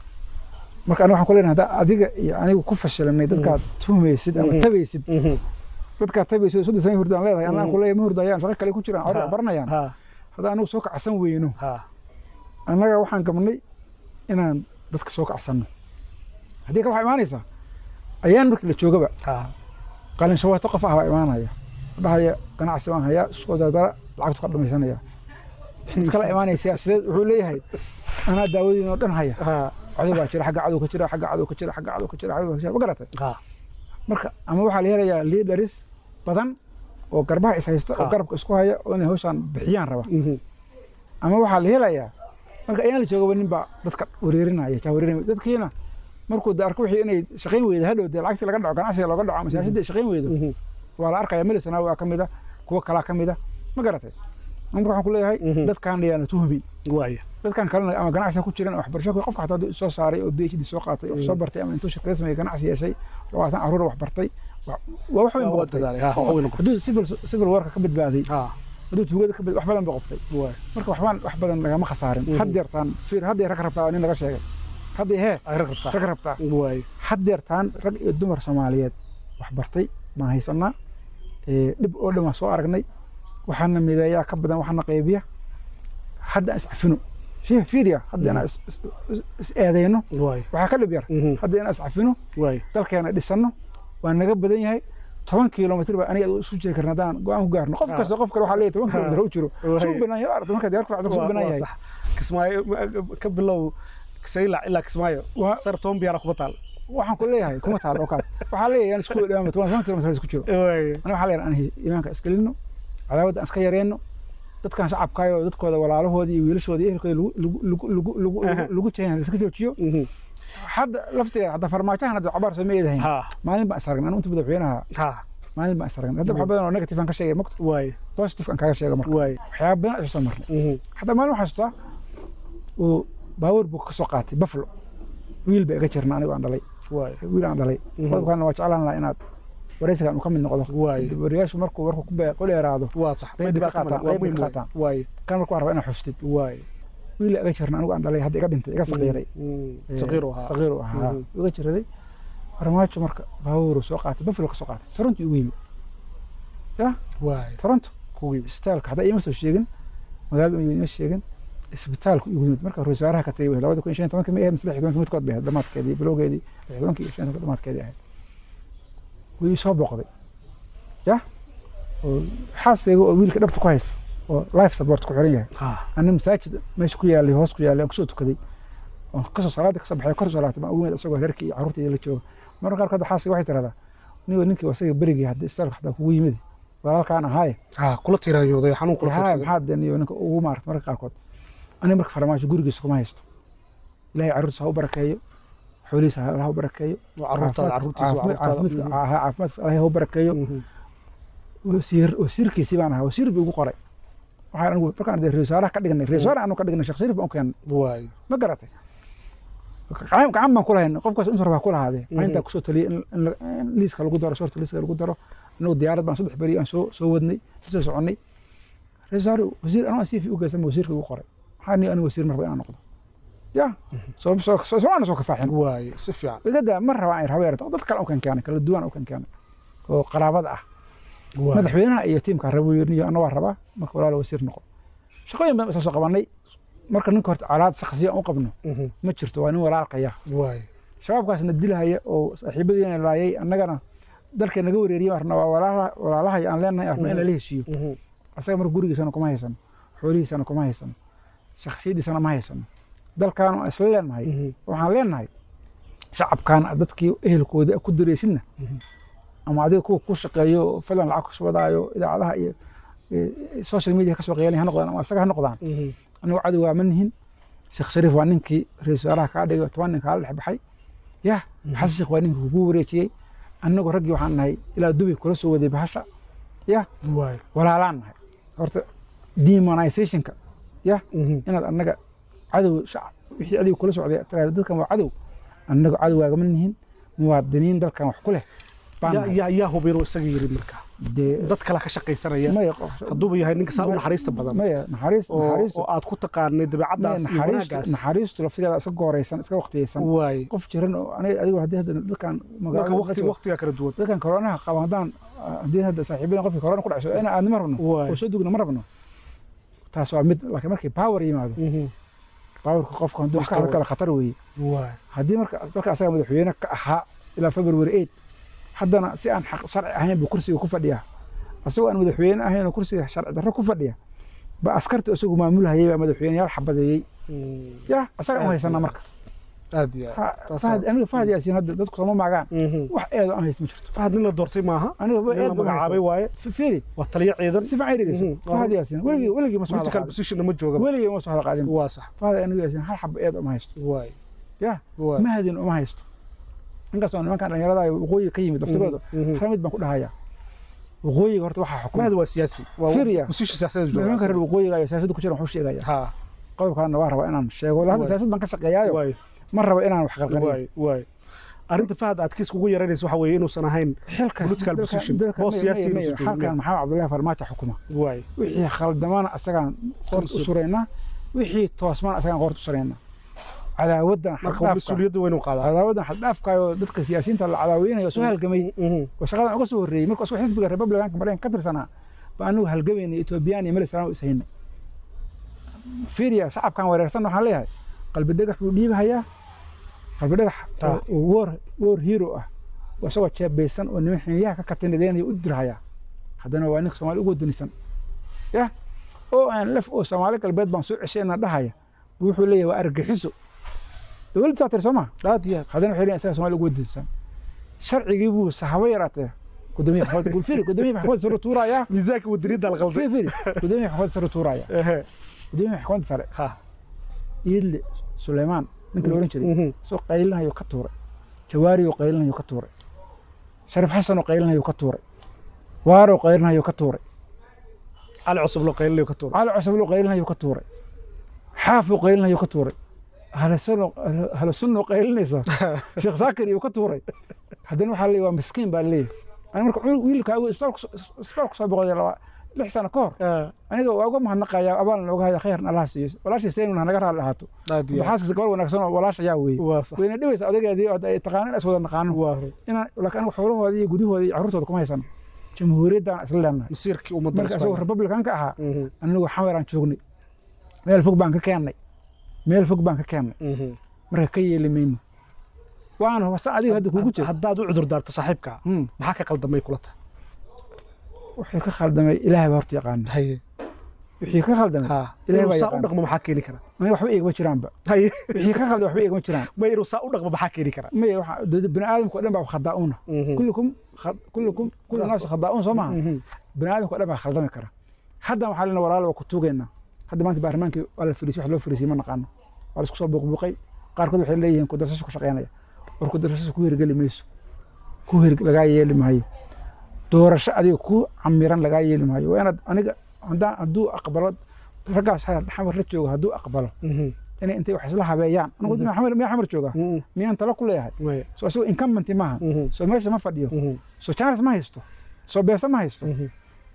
Speaker 1: marka aniga waxaan ku leenahay haddaa adiga iyo anigu ku fashilanay dadkaad tuhmaysid ama
Speaker 3: Mhm.
Speaker 1: tabaysid
Speaker 3: Mhm.
Speaker 1: dadkaad tabaysid oo soddon sano hurdaan leedahay anaan
Speaker 3: Mhm.
Speaker 1: ku leeyahay ma hurdayaan shaqo kale ku jiraan
Speaker 3: Ha.
Speaker 1: wax baranayaan
Speaker 3: ha
Speaker 1: haddaan anigu soo kacsan weyno
Speaker 3: ha
Speaker 1: annaga waxaan gabnay inaan dadka soo kacsanno haddii kale waxaa imaanaysaa ayaan markii la joogaba
Speaker 3: ha
Speaker 1: qalin shawaato qof ah baa imaanaya dhahaya ganacsi baan hayaa isku dardara lacagtu ka dhamaysanaya mid kale imaanaya siyaasadeed wuxuu leeyahay anaa daawadiin oo dhan haya
Speaker 3: ha
Speaker 1: cadow baa jira xagga cadow ka jira xagga cadow ka jira xagga cadow ka jira xagga ka jira ma garatay
Speaker 3: ha
Speaker 1: marka ama waxaa la helayaa leaders badan oo garbaha is haysta oo
Speaker 3: Ha.
Speaker 1: garabka isku haya oo inay hawshaan bixiyaan raba
Speaker 3: Mhm.
Speaker 1: ama waxaa la helayaa marka ayaan la joogaba nin baa dadka wareerinaya jaa wareerinaya dadkiina markuu de arko wixii inay shaqayn weyda hadhow dee lacagtii laga dhaco ganacsiga looga dhaco ama siyaasada shaqayn weydo
Speaker 3: Mhm.
Speaker 1: waa la arkaya milisana waa ka mid a kuwo kalaa ka mid a ma garatay marka waxaan ku leeyahay
Speaker 3: Mhm.
Speaker 1: dadkaan ayaana tuhmin
Speaker 3: waaya
Speaker 1: dadkan kalena ama ganacsiga ku jiran waxbarasho ku- qofka xataa soo saaray oo PhD soo qaatay oo soo bartay ama intuu shaqada sameeyay ganacsi yeeshay labaatan caruur wax bartay wa- waa wax weyn
Speaker 3: waa
Speaker 1: buu qabtay
Speaker 3: dadaalay ha wax weyn noqotay
Speaker 1: hadduu civil civil warka ka badbaaday
Speaker 3: ha
Speaker 1: hadduu tuugada ka bad wax badan buu qabtay
Speaker 3: waaya
Speaker 1: marka waxbaan wax badan lagama khasaarin
Speaker 3: Mhm.
Speaker 1: haddeertaan fiir haddeer rag rabtaa waa nin laga sheegay haddee hee
Speaker 3: ay rag rabtaa
Speaker 1: rag rabtaa
Speaker 3: waaya
Speaker 1: haddeertaan rag iyo dumar soomaaliyeed wax bartay baan haysanaa ee, dhib oo dhan waan soo aragnay waxaana mideeyaa ka badan waxaana qaybiya hadda aan iscafino shee fiiriya hadda inaan is- is- is- is eedayno
Speaker 3: waaya
Speaker 1: waxaa ka dhib yar
Speaker 3: Mhm.
Speaker 1: hadda inaan iscafino
Speaker 3: waaya
Speaker 1: dalkeena dhisanno waa naga badan yahay toban kilomitr baa aniga isu jiri karna haddaan go-aan ku gaarno qof
Speaker 3: Ah.
Speaker 1: kasta qof kale waxaa leeyahay toban
Speaker 3: Ah.
Speaker 1: kilomitr ha u jiro
Speaker 3: Waay.
Speaker 1: suu banaan yahay aragta markaad diyaar ku raacdo suu
Speaker 3: Waa-
Speaker 1: banaan
Speaker 3: waa
Speaker 1: yahay
Speaker 3: sax kismaayo ka bilow saylac ilaa kismaayo
Speaker 1: Waa-
Speaker 3: sar toban biyaara kuma taal
Speaker 1: waxaan ku leeyahay kuma taalo kaas waxaa leeyahay aan isku dhawaama toban toban kilomitir isku jiro ana waxaa leeyahay aan iimaanka iskelino cadaawadda aan iska yareenno dadkan shacabkaayo dadkooda walaalahoodii iyo wiilashooda iyo ehelkooda lagu jahayna iska joojiyo hadda laftigeeda hadda farmaajahan hadda cabaar soo ma eedahayn maalin baan isaragna anu inta madaxweynaha maalin baan isaragna hadda wax badan oo negative aan ka sheegay mogta positive aan kaaga sheega marka waxyaaba badan isoo soo marnay hadda maalin waxaa xasuustaa uu baabuur buu ka soo qaatay buffalo wiil ba iga jirna anigo aan dhalay wiil aan dhalay qodobkaana waa jeclaan lahaa inaad wareysigan uu ka mid noqdo wariyaashu markuu warku ku dheeraado kan markuu raba inaad xustid wiil iga jirna anigu aan dhalay hadda iga dhintay iga saqiiray saqiiru ahaa iga jiraday farmaajo marka baabuuru soo qaatay buffalo ka soo qaatay toronto igu yimid ya toronto isbitaalka hadda ima soo sheegin magaalada ima sheegin isbitaalku igu yimid marka ra-isul wasaaraha ka tagay labada kun iyo shan tobanka ma ahayd mise lix tobanka midkood bay ahayd dhamaadkeedii bilowgeedii lix tobanka iyo shan tobanka dhamaadkeedii ahayd wuu ii soo booqday ya oo xaasayga oo wiilka dhabta ku haysta oo life support ku xiran yahay ana masaajid meesha ku yaalay hoos ku yaalay aan kusoo tukaday oo kasoo salaada kasoo baxay kor soo laabtay baan ugu yimid isagoo reerkii iyo carruurtayda la jooga mararka qaarkood xaasayga waxay tiraahdaa nigo ninkii asaga berigii hadda isbitaalka xataa kugu yimid walaalkaan ahaaye
Speaker 3: kula tiraayooday xanuun kula
Speaker 1: tirsaday maxaa deniyo ninka ugu maarata mararka qaarkood aniga marka farmaajo gurigiisa kuma haysto ilaahay carruurtiisa ha u barakeeyo xoolihiisa ha u barakeeyo caafimaadkiisa ilaahay ha u barakeeyo wasiir wasiirkiisii baan ahaa wasiir buu igu qoray waxaan anigu markaan dee reesaaraha ka dhignay reesaaraha anu ka dhignay sheekh shariif baan u keennay ma garatay gacan baan ku lahayn qofkaas inta rabaa ku lahaadee maalintaa kusoo taliyay in liiska lagu daro shorta liiska lagu daro anagu diyaarad baan saddex beri aan soo soo wadnay soo soconnay reesaar wasiir anoo cv u geysan wasiirka igu qoray maxaa ni anigu wasiir marba inaan noqdo ya soo soo soo soo kafaaxin
Speaker 3: waayo si fiican
Speaker 1: igada ma raba aan rabeer dad kale u kan keenay kala duwan u kan keenay oo qaraabada ah madaxweynaha iyo tiimka rabo yirniyo ana waa rabaa marka walaal wasiir noqo shaqooyin baan soo qabanay marka ninka horta calaad shakhsiya u qabno ma jirto waa nin walaalkaya
Speaker 3: waayo
Speaker 1: shabaabkaasna dilahaya oo saaxiibadiina laayay annagana dalka naga wareeriyay arna waa walaalaha walaalaha aan leenahay arna in lala heshiiyo asaga marka gurigiisana kuma haysano xoolihiisana kuma haysano shakhsiyadiisana ma haysano dalkan waan isla leenahay waxaan leenahay shacabkan dadkii ehelkooda ku dareysidna ama adiga kuwa ku shaqeeyo filan lacag kuswadaayo idaacadaha iyo social media kasoo qeelanay ha noqdaan ama asaga ha noqdaan anigu cadow waa ma nihin sheekh shariif waa ninkii ra-iisul wasaaraha kaa dhigay toban nin kaala dhex baxay yah xasan sheekh waa ninkii kugu wareejiyey annagu raggii waxaan nahay ilaa dubi kula soo waday bahasha yah walaalaan nahay horta demonizationka yah inaad annaga cadow shacab wixii adiga kula socday tiraahdo dadkan waa cadow annagu cadowgaagama nihin muwaadiniin dalkan wax ku leh
Speaker 3: yaa hubinuu isaga yiri marka dad kale ka shaqaysanaya hadduuba yahay ninka saa u naxariista badan oo aad ku taqaanay dabeecaddaas iyo wanaaggaas
Speaker 1: naxariistu laftigeeda iska gooraysan iska waqtiyeysan qof jiran oo aniga adigu haddii hadda dadkan
Speaker 3: waqtigaa kala duwan
Speaker 1: dadkan koronaha qaba haddaan haddii hadda saaxiibada qofkii korona ku dhacso ina aadnima rabno oo soo dugna ma rabno taas waa mid laakiin markii power yimaado powerka qofka hadduu iska kale khatar weeye haddii marka dalka asaga madaxweyne ka ahaa ilaa february eight haddana si aan xaq sharci ahayn buu kursiga ku fadhiyaa asagoo aan madaxweyne ahayn oo kursiga sharci darro ku fadhiya ba askarta isagu maamulhayay baa madaxweyneyaal xabadeeyey ya asaga u haysanaa marka
Speaker 3: aad iyo
Speaker 1: aniga fahad yaasiin hadda dadku sooma maagaan wax eedo aan hayst ma jirto
Speaker 3: fahad nin la doortay maaha
Speaker 1: aniga
Speaker 3: nin la magacaabay waaye
Speaker 1: fiiri
Speaker 3: waa taliyo ciidan
Speaker 1: si fiican dhegeyso fahad yaasiin weligii weligii ma soo
Speaker 3: political position ma jooga
Speaker 1: weligii ma soo hada qaadin
Speaker 3: waa sax
Speaker 1: fahad aniga yaasiin hal xaba eed uma haysto
Speaker 3: waay
Speaker 1: ya mahadin uma haysto inkastoo nimankan dhalinyarada waqooyiga ka yimid laftigooda hal mid baan ku dhahayaa waqooyiga horta waxaa xukuma
Speaker 3: mahad waa siyaasi
Speaker 1: Fiiriya.
Speaker 3: position siyaasadeed jooga
Speaker 1: nimanka reer waqooyiga iyo siyaasadda ku jira wuxuu sheegaya
Speaker 3: ha
Speaker 1: qodobkaana waa rabaa inaan sheego hadda
Speaker 3: Waay.
Speaker 1: siyaasad baan ka shaqeeyaayo
Speaker 3: waay
Speaker 1: ma rabo inaan wax qalqaliyo
Speaker 3: waay waay arrinta fahad aad kiis kugu yaraynaysa waxa weeye inuusan ahayn
Speaker 1: xilkaas
Speaker 3: Political
Speaker 1: dalka-
Speaker 3: position.
Speaker 1: dalka-
Speaker 3: Boos
Speaker 1: may-
Speaker 3: siyaasi
Speaker 1: may-
Speaker 3: inuusan
Speaker 1: may-
Speaker 3: joogin.
Speaker 1: halkan maxamed cabdullaahi farmaajo xukuma
Speaker 3: waay
Speaker 1: wixii khaldamana asagaan qoort u suraynaa wixii toosmana asagaan qoort u suraynaa cadaawaddan
Speaker 3: marka
Speaker 1: xaddhaafka
Speaker 3: mas-uuliyadda weynu qaadaa
Speaker 1: cadaawaddan xaddhaafkayo dadka siyaasiyiinta la cadaaweynayo soo halgamay oo shaqadan uga soo horreeyey marka isagoo xisbiga republicanka maraykanka ka tirsanaa ba anigu halgamaynay etoobiyaan iyo mali salaam is haynay fiiriya shacabkan wareersan waxaan leeyahay qalbi dhagax buu dhiibahayaa qalbi dhagax
Speaker 3: Ah.
Speaker 1: oo war war hero ah oo isagoo jeebaysan oo niman xiniyaha ka katinadeynaya u dirhayaa haddana waa ninka soomaali ugu wadanisan ya oo aan laf oo soomaali galbeed baan soo ceshayna dhahaya buu wuxuu leeyahay waa argaxiso dowladda saa tiri soo maha
Speaker 3: aad iyo aad
Speaker 1: haddana waxay leeyihin isaga soomaaliya ugu wadisan sharcigii buu sahaba yaraatee gudoomiye maxkamad bul firi gudoomiye maxkamadda sare tuuraya
Speaker 3: miisaanka wadaniyadda la qalday
Speaker 1: firi firi gudoomiye maxkamadda sare tuuraya
Speaker 3: ehe
Speaker 1: gudoomiye maxkamadda sare
Speaker 3: ha
Speaker 1: iidle suleymaan ninka la oran jiray
Speaker 3: Mhm.
Speaker 1: isagoo qaylinayo ka tuuray jawaari oo qaylinayo ka tuuray shariif xasan oo qaylinayo ka tuuray waaro oo qaylinayo ka tuuray
Speaker 3: cali cusub loo qaylinayo ka tuura
Speaker 1: cali cusub oo qaylinayo ka tuuray xaaf oo qaylinayo ka tuuray halo sunno qaylinaysa sheekh saakir iyo ka tuuray haddana waxaa leeyahay waa miskiin baa leeyahay ani marka wiilkaagu isbitaal kusoo boqoday laba lix sano ka hor aniga waa uga mahadnaqayaa abaalna nooga haya khayran allah siiyo walaashii saynun hanaga raali ahaato
Speaker 3: aad iyo aad
Speaker 1: maxaaskiisa gabar wanaagsan oo walaasha ayaa weeye
Speaker 3: waa sax
Speaker 1: wayna dhibaysa odageedii oo ay taqaanin is wada naqaano
Speaker 3: waa run
Speaker 1: inaan laakiin aniga xoolahooda iyo gudahooda iyo carruurtooda kuma haysan jamhuuriyaddan isla leenahay
Speaker 3: masiirkii ummadda
Speaker 1: marka isagoo republicanka ahaa
Speaker 3: Mhm,
Speaker 1: anigu xamaraan joognay meel fog baan ka keennay meel fog baan ka keennay
Speaker 3: mhm.
Speaker 1: marka ka yeeli mayno waana wasa adiga hadda kuugu jira
Speaker 3: haddaad u cudur daarto saaxiibka
Speaker 1: Hmm.
Speaker 3: maxaa ka qaldamay kula tahay
Speaker 1: wixii ka khaldamay ilaahay baa horta yaqaana
Speaker 3: haye
Speaker 1: wixii ka khaldamay
Speaker 3: ha
Speaker 1: Ilaahay
Speaker 3: inuu
Speaker 1: baa
Speaker 3: saa u
Speaker 1: yaqaan.
Speaker 3: dhaqmo maxaa keeni kara
Speaker 1: may waxba igama jiraanba
Speaker 3: haye
Speaker 1: wixii ka khaldamay waxba igama jiraan
Speaker 3: ma inuu saa u dhaqmo maxaa keeni kara
Speaker 1: may waxa dad- bini aadamka oo dhan baa khadaa'uuna
Speaker 3: Mhm,
Speaker 1: kullukum khad- kullukum kullu naas khadaa'uun soo maaha
Speaker 3: mhm.
Speaker 1: bini aadamka oo dhan baa khaldami kara hadda waxaa lena walaalo waa ku tuugaynaa hadda maanta baarlamaankii waa la fariisay wax loo fariisiyey ma naqaano waa la isku soo buuqbuuqay qaarkood waxay leeyihiin kudarsasho ku shaqaynaya war kudarsasho ku hirgeli mayso ku hir lagaa yeeli maayo doorasho adiga ku camiran lagaa yeeli maayo waa inaad aniga haddaan hadduu aqbalo raggaas ha- xamar la joogo hadduu aqbalo
Speaker 3: Mhm,
Speaker 1: inay intay wax isla habeeyaan anigu
Speaker 3: Mhm.
Speaker 1: xamar miyaa xamar jooga
Speaker 3: mhm.
Speaker 1: miyaan talo ku leeyahay
Speaker 3: Maya.
Speaker 1: soo isagoo incumbent maaha
Speaker 3: Mhm,
Speaker 1: soo meesha ma fadhiyo
Speaker 3: mhm,
Speaker 1: soo chance ma haysto soo beesa ma haysto
Speaker 3: mhm.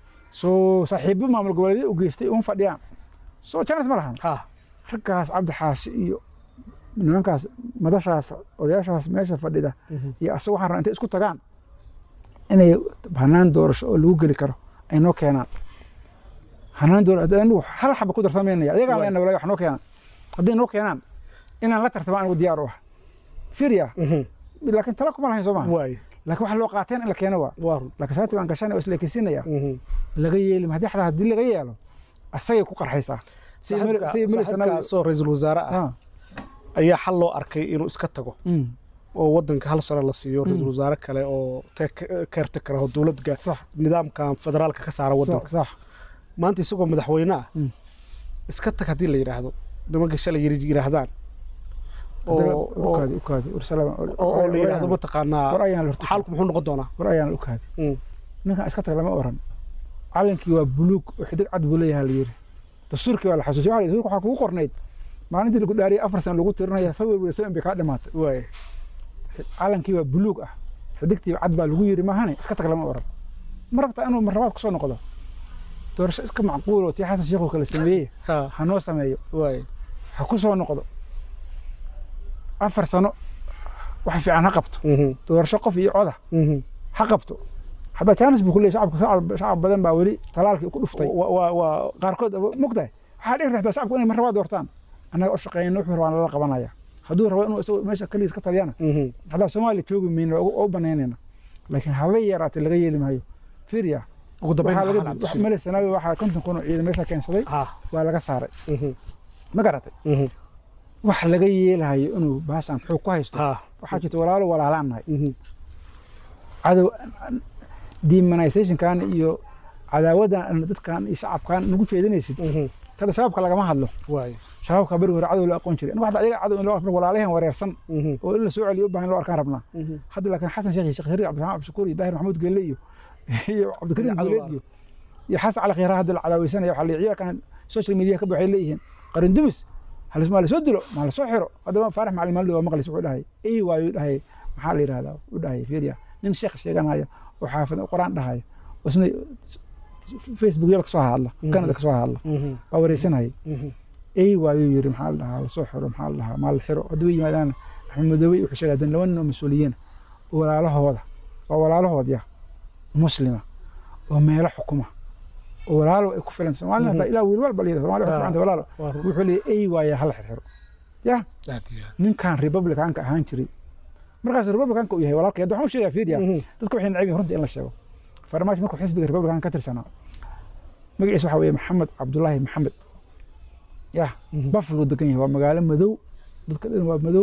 Speaker 1: soo saaxiibo maamul goboleedyo u geystay uma fadhiyaan soo chance ma lahan
Speaker 3: ha
Speaker 1: raggaas cabdi xaashi iyo nimankaas madashaas odayaashaas meesha fadhida
Speaker 3: Mhm.
Speaker 1: iyo asaga waxaan rabaa intay isku tagaan inay hanaan doorasho oo lagu geli karo ay noo keenaan hanaan doorasho haddii anigu hal xaba ku darsameynaya ayagaan
Speaker 3: Waay.
Speaker 1: leena walaahi wax noo keenaan hadday noo keenaan inaan la tartama anigu diyaar u ah fiiriya
Speaker 3: Mhm.
Speaker 1: laakiin tala kuma lahayn soo maha
Speaker 3: waay
Speaker 1: laakiin waxa loo qaateen in la keeno waa
Speaker 3: waa run
Speaker 1: laakiin shaati baan gashanaya oo isleekeysiinaya
Speaker 3: Mhm.
Speaker 1: laga yeeli ma haddii xataa haddii laga yeelo asagay ku qarxaysaa Say mari-
Speaker 3: saaxiibka
Speaker 1: say mari sanawi-
Speaker 3: saaxiibkaasoo ra-iisul wasaare ah
Speaker 1: Ah,
Speaker 3: ayaa xal loo arkay inuu iska tago
Speaker 1: mm,
Speaker 3: oo wadanka hal sano la siiyo ra-iisul wasaare kale oo keertakara oo dowladga
Speaker 1: sax
Speaker 3: nidaamkan federaalka ka saara wadanka
Speaker 1: sax sax
Speaker 3: maanta isagoo madaxweyne ah
Speaker 1: Mm.
Speaker 3: iska tag haddii la yidhaahdo nimanka shalay yiri yidhaahdaan
Speaker 1: Haddana
Speaker 3: oo oo-
Speaker 1: ukaadi ukaadi war salaam
Speaker 3: oo oo la yidhaahdo
Speaker 1: war
Speaker 3: mataqaanaa
Speaker 1: ayaan horta
Speaker 3: xaalku muxuu noqon doonaa
Speaker 1: war ayaan ukaadi
Speaker 3: Mm.
Speaker 1: ninkan iska tag lama oran calankii waa buluug oo xidig cad buu leeyahay la yiri dastuurkii waa la xasuusiyay waxa la yidhi, waxaa kugu qornayd maalintii lagu dhaariyay afar sano lagu tirinaya february seven bay kaa dhamaatay
Speaker 3: waay
Speaker 1: calankii waa buluug ah xidigtii cad baa lagu yiri maahane iska tag lama oran ma rabtaa inuu marlabaad kusoo noqdo doorasho iska macquul oo tii xasan sheekh oo kale sameeyey
Speaker 3: ha
Speaker 1: ha noo sameeyo
Speaker 3: waay
Speaker 1: ha ku soo noqdo afar sano wax fiican ha qabto
Speaker 3: Mhm.
Speaker 1: doorasho qof iyo coda
Speaker 3: Mhm.
Speaker 1: ha qabto hadda jaanis buu ku leeyahay shacabka shacab- shacab badan baa weli talaalkii ku dhuftay
Speaker 3: Wa- wa- waa
Speaker 1: qaarkood mogtahay waxaa dhici kartaa shacabku inay mar rabaa doortaan annaga u shaqeeyna wuxuu rabaa lala qabanaya hadduu rabo inuu isagu meesha keligiis ka taliyana
Speaker 3: Mhm.
Speaker 1: haddaa soomaaliya joogi mayno oo u banaynayna laakiin habay yaraatay laga yeeli maayo fiiriya
Speaker 3: ugu dambeyn
Speaker 1: waxaa
Speaker 3: maxaa
Speaker 1: laga
Speaker 3: la
Speaker 1: wax male sanaawi waxaa konton kun oo ciidan meesha keensaday
Speaker 3: ha
Speaker 1: waa laga saaray
Speaker 3: Mhm.
Speaker 1: ma garatay
Speaker 3: Mhm.
Speaker 1: wax laga yeelahayo inuu baashan xoog ku haysto
Speaker 3: ha
Speaker 1: waxaa jirta walaalo walaalaan nahay
Speaker 3: Mhm.
Speaker 1: cadow demonizationkan iyo cadaawadan dadkan iyo shacabkan nagu jeedinaysid
Speaker 3: Mhm.
Speaker 1: kada shabaabka lagama hadlo
Speaker 3: waay
Speaker 1: shabaabka beri hore cadow loo aqoon jiray anigu hadda ayaga cadow in loo arko walaalahan wareersan
Speaker 3: Mhm.
Speaker 1: oo in la soo celiyo u baahan in loo arkaan rabnaa
Speaker 3: Mhm.
Speaker 1: hadda laakiin xasan sheekh iyo sheekh hariir cabdiraxmaan cabdishakuur iyo daahir maxamuud geelle iyo iyo cabdikariim
Speaker 3: Cadow
Speaker 1: guuleed iyo iyo xasan cali khayra hadda la cadaaweysanayo waxaa la ciyaarkan social media ka waxay leeyihiin qarin dumis halis maa lasoo dilo maa lasoo xiro haddaba faarax macalin maalin waa maqlis wuxuu dhahay ey waayo u dhahay maxaa la yidhahdaa u dhahay fiiriya nin sheekh sheeganaya oo xaafid oo quraan dhahaya oo isna facebook yaba kasoo hadla kanada kasoo hadla
Speaker 3: Mhm.
Speaker 1: waa wareysanayay
Speaker 3: Mhm.
Speaker 1: ey waayuu yiri maxaa la dhahaa lasoo xiro maxaa la dhahaa maa la xiro haddaba yimaadaan axmed madoobe wuxuu sheegay haddana laba nin oo mas-uuliyiin oo walaalahooda waa walaalahoodya muslima oo meelo xukuma oo walaalo ay ku filan soomaalina hataa ilaa wiil walba layidha somalia waxay ku ficanta walaalo
Speaker 3: waa run.
Speaker 1: wuxuu leeyahay ey waaya hala xirxiro ya
Speaker 3: aad iyo aad.
Speaker 1: ninkan republicanka ahaan jiray markaas republicanka uu yahay walaalka hadda waxaan u sheegaa fiidiya
Speaker 3: Mhm.
Speaker 1: dadka waxay neceb yihiin runta in la sheego farmaajo markuu xisbiga republicanka ka tirsanaa magaciisa waxaa weeye maxamed cabdulaahi maxamed ya
Speaker 3: Mhm.
Speaker 1: buffalo degan yahay waa magaalo madow dadka dhan waa madow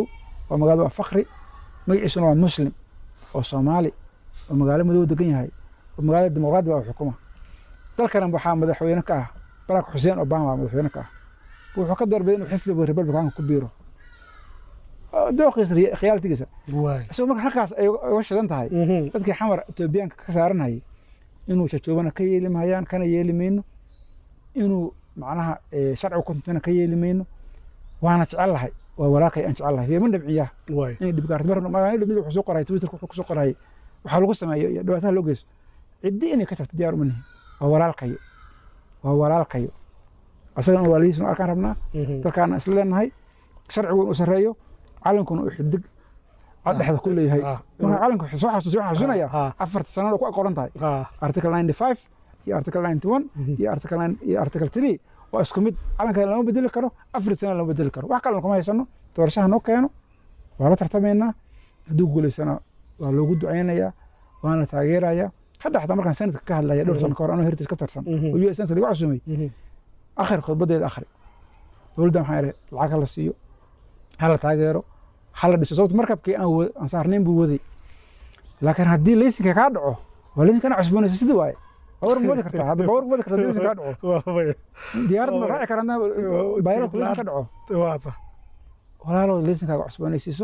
Speaker 1: waa magaalada waa fakri magaciisuna waa muslim oo soomaali oo magaalo madow degan yahay oo magaalada dimuqraadi waa xukuma dalkana waxaa madaxweyne ka ah barack xuseen obama madaxweyne ka ah wuxuu ka doorbiday inuu xisbiga republicanka ku biiro dooqiisa khiyaaltigiisa isagoo marka halkaas ay uga shidan tahay dadkii xamar etoobiyaanka ka saaranayay inuu jajoobana ka yeeli mahayaan kana yeeli mayno inuu macnaha sharciga kuntana ka yeeli mayno waana jecel lahay waa walaaqay aan jecel lahay ma dhabciyaa inay dhibgaarto mar mid wuxuu soo qoray twitterka wuxuu kusoo qorayay waxaa lagu sameeyo iyo dhibaataha loo geyso ciddi inay ka tagto diyaar uma nihin waa walaalkayo waa walaalkayo asagana walaalihiisna arkaan rabnaa dalkaana isla leenahay sharcigu inuu sarreeyo calankuna uu xidig cad dhexda ku leeyahay marka calanku soo xasuus waxaan xasuusinaya afarta sanada ku aqoran tahay article ninety five iyo article ninety one iyo article nine iyo article three waa isku mid calanka lama bedeli karo afar sana lama bedeli karo wax kalena kuma haysano doorashaha noo keeno waa la tartamaynaa hadduu guulaysana waa loogu ducaynayaa waana taageerayaa hadda xataa markaan sanadka ka hadlaya dhowr sano ka hor anoo heritage ka tirsan oo u s sanadka lagu casuumay akhri khudbadeeda akhri dowladda maxaa idhi lacag hala siiyo hala taageero hala dhiso sababta markabkii aan aan saarnayn buu waday laakiin haddii laysinka kaa dhaco waa laysinka ana cusboonaysa sidii waaye bawar ma wadi kartaa hadda bawar ma wadi kartaa laysinka kaa dhaco diyaarad ma raaci karaa bayralku laysin ka dhaco walaalo laysinkaaga cusboonaysiiso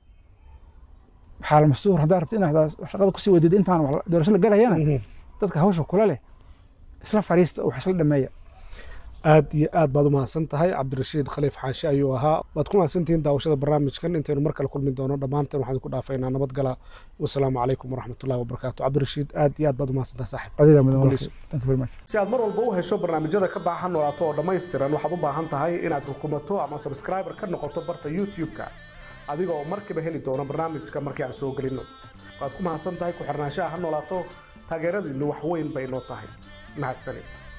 Speaker 1: waxaa masuur haddaa rabta inaad shaqada kusii wadid intaan doorasho la galayana dadka hawsha kula leh isla fariista wax isla dhameeya
Speaker 3: aad iyo aad baad u mahadsan tahay cabdirashiid khaliif xaashi ayuu ahaa waad ku mahadsantihiin daawashada barnaamijkan intaynu mar kale kulmi doono dhammaanteen waxaan ku dhaafaynaa nabadgala wasalaamu calaykum waraxmatullahi wabarakaatu cabdirashiid aad iyo aad baad u mahadsantahay saaxib si aad mar walba u hesho barnaamijyada ka baaxa noolaato oo dhammaystiran waxaad u baahan tahay inaad rukumato ama subscriber ka noqoto barta youtube-ka adiga oo markiiba heli doono barnaamijka markii aan soo gelinno waad ku mahadsan tahay ku xirnaanshaha ha noolaato taageeradiinnu wax weyn bay noo tahay mahadsanid